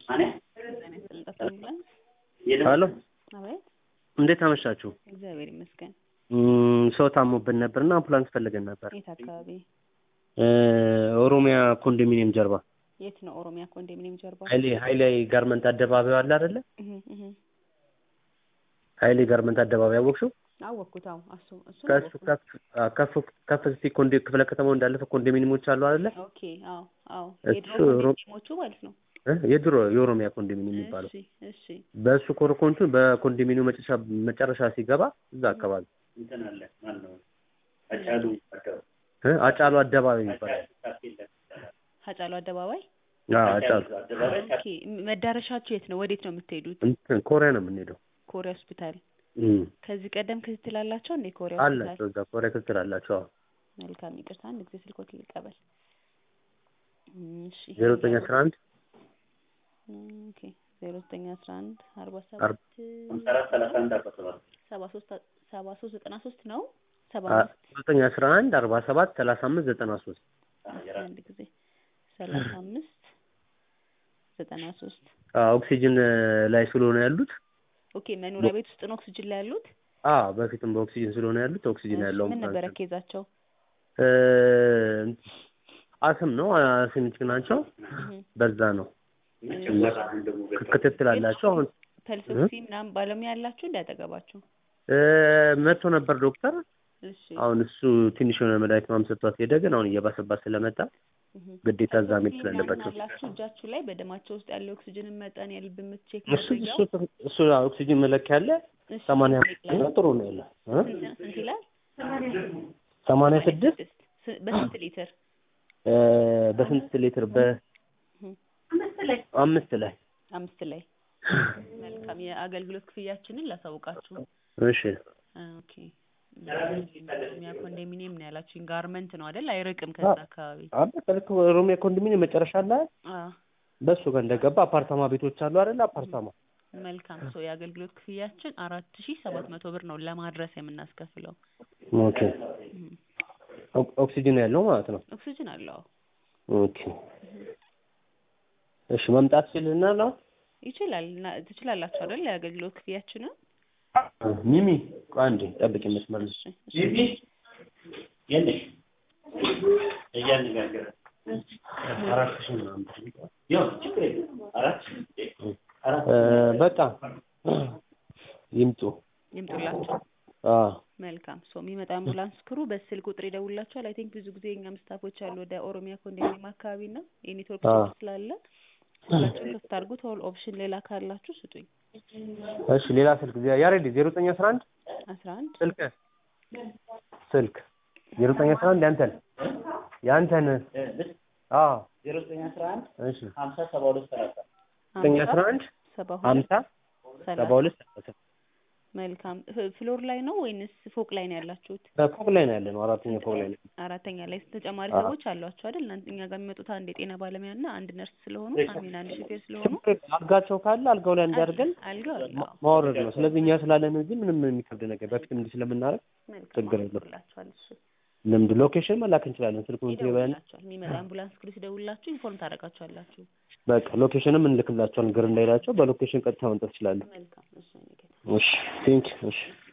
ሄሎ አቤት እንዴት አመሻችሁ? እግዚአብሔር ይመስገን። እም፣ ሰው ታሞብን ነበርና አምቡላንስ ፈልገን ነበር። የት አካባቢ? እ፣ ኦሮሚያ ኮንዶሚኒየም ጀርባ የት ነው? ኦሮሚያ ኮንዶሚኒየም ጀርባ። ኃይሌ ኃይሌ ጋርመንት አደባባዩ አለ አይደለ? እህ እህ ኃይሌ ጋርመንት አደባባይ አወቅሽው? አወቅኩት። አዎ እሱ እሱ ከሱ ከፍ አ፣ ከፍ ከፍ እስቲ ኮንዶ ክፍለ ከተማው እንዳለፈ ኮንዶሚኒየሞች አሉ አይደለ? ኦኬ። አዎ አዎ። እሱ የድሮ ሮ- ኮንዶሚኒየሞቹ ማለት ነው። እ፣ የድሮ የኦሮሚያ ኮንዶሚኒየም የሚባለው እሺ እሺ። በእሱ ኮረኮንቹ በኮንዶሚኒየም መጨረሻ መጨረሻ ሲገባ እዛ አካባቢ እ፣ አጫሉ አደባባይ ይባላል። ሀጫሉ አደባባይ። አዎ አጫሉ ኦኬ። መዳረሻችሁ የት ነው? ወዴት ነው የምትሄዱት? እንትን ኮሪያ ነው የምንሄደው። ኮሪያ ሆስፒታል። እም፣ ከዚህ ቀደም ክትትል አላቸው እንዴ? ኮሪያ ሆስፒታል። አላቸው እዛ ኮሪያ ክትትል አላቸው። አዎ መልካም ይቅርታ፣ አንድ ጊዜ ስልኮት ልቀበል። እሺ ዜሮ ዘጠኝ አስራ አንድ ኦኬ ዜሮ ዘጠኝ አስራ አንድ አርባ አርባ ሰባት ሰባ ሶስት ሰባ ሶስት ዘጠና ሶስት ነው ሰባ አ- አምስት ዘጠኝ አስራ አንድ አርባ ሰባት ሰላሳ አምስት ዘጠና ሶስት አንድ ጊዜ ሰላሳ አምስት ዘጠና ሶስት ኦክሲጅን ላይ ስለሆነ ያሉት ኦኬ መኖሪያ ቤት ውስጥ ነው ኦክስጅን ላይ ያሉት አ በፊትም በኦክሲጅን ስለሆነ ያሉት ኦክሲጅን እሺ፣ ያለው ምን ነበረ ኬዛቸው እ፣ አስም ነው አስሚክ ናቸው። እህ፣ በዛ ነው ክትትል አላቸው። አሁን ፐልሶክሲ ምናምን ባለሙያ ያላችሁ እንዳያጠገባችሁ እ፣ መጥቶ ነበር ዶክተር። እሺ አሁን እሱ ትንሽ የሆነ መድኃኒት ምናምን ሰጥቷት ሄደ። ግን አሁን እየባሰባት ስለመጣ እህ። ግዴታ እዛ መሄድ ፐልሶክሲ ስላለባቸው ምናምን አላችሁ እጃችሁ ላይ በደማቸው ውስጥ ያለው ኦክስጅንን መጠን የልብ ምት ቼክ እሱ ማድረጊያው እሱ እሱ ኦክሲጅን መለኪያ አለ። እሺ፣ ሰማንያ ስንት ይላል? ጥሩ ነው ያለ እ? ስንት ስንት ይላል? ሰማንያ ስድስት ስ- በስንት ሊትር? እ፣ በስንት ሊትር? በአምስት ላይ አምስት ላይ። መልካም የአገልግሎት ክፍያችንን ላሳውቃችሁ። እሺ ኦኬ ኦሮሚያ ኮንዶሚኒየም ነው ያላችሁኝ። ጋርመንት ነው አይደል? አይርቅም ከዛ አካባቢ። አለ ከልክ ኦሮሚያ ኮንዶሚኒየም መጨረሻ ላይ አዎ በሱ ጋር እንደገባ አፓርታማ ቤቶች አሉ አይደል? አፓርታማ መልካም ሶ የአገልግሎት ክፍያችን አራት ሺ ሰባት መቶ ብር ነው ለማድረስ የምናስከፍለው። ኦኬ እም፣ ኦክ- ኦክሲጅን ያለው ማለት ነው። ኦክሲጅን አለው። ኦኬ እሺ መምጣት ሲልና ነው ይችላል እና ትችላላችሁ አይደል? የአገልግሎት ክፍያችንን ሚሚ ቆይ አንዴ ጠብቂ መስመር እሺ እሺ አራት ሺህ ምናምን እ፣ በቃ ይምጡ። ይምጡላችሁ። አዎ መልካም ሶ የሚመጣ አምቡላንስ ክሩ በስልክ ቁጥር ይደውላችኋል። አይ ቲንክ ብዙ ጊዜ እኛም ስታፎች አሉ ወደ ኦሮሚያ ኮንዶሚኒየም አካባቢ እና የኔትወርክ አዎ። ችግር ስላለ ስልካችሁን ክፍት አድርጉት። ኦል ኦፕሽን ሌላ ካላችሁ ስጡኝ። እሺ ሌላ ስልክ ያሬድ ዜሮ ዘጠኝ አስራ አንድ አስራ አንድ ስልክ ስልክ ዜሮ ዘጠኝ አስራ አንድ ያንተን ያንተን አዎ ዜሮ ዘጠኝ አስራ አንድ እሺ ሀምሳ ሰባ ሁለት ሰላሳ ዘጠኝ አስራ አንድ ሰባ ሁለት ሀምሳ ሰባ ሰላሳ ሁለት ሰላሳ መልካም ፍ- ፍሎር ላይ ነው ወይንስ ፎቅ ላይ ነው ያላችሁት? ፎቅ ላይ ነው ያለ ነው። አራተኛ ፎቅ ላይ ነው። አራተኛ ላይ ተጨማሪ አዎ። ሰዎች አሏችሁ አይደል? እናንተ እኛ ጋር የሚመጡት አንድ የጤና ባለሙያ እና አንድ ነርስ ስለሆኑ አሚን አንድ ሹፌር ስለሆኑ አልጋቸው ካለ አልጋው ላይ እንዲያደርገን አልጋው አለ። አዎ። ማውረድ ነው። ስለዚህ እኛ ስላለን እዚህ ምንም የሚከብድ ነገር በፊትም እንዲህ ስለምናደርግ መልካም ችግር የለውም። ይደውላችኋል። እሱ ልምድ ሎኬሽን መላክ እንችላለን። ስልኩን ትበያን ይደውላችኋል። የሚመጣ አምቡላንስ ክሩ ሲደውላችሁ ኢንፎርም ታደርጋችኋላችሁ። በቃ ሎኬሽንም እንልክላቸዋለን። ግር እንዳይላቸው በሎኬሽን ቀጥታ መምጣት ይችላሉ። መልካም እሱ ነው። እሺ ቴንክ እሺ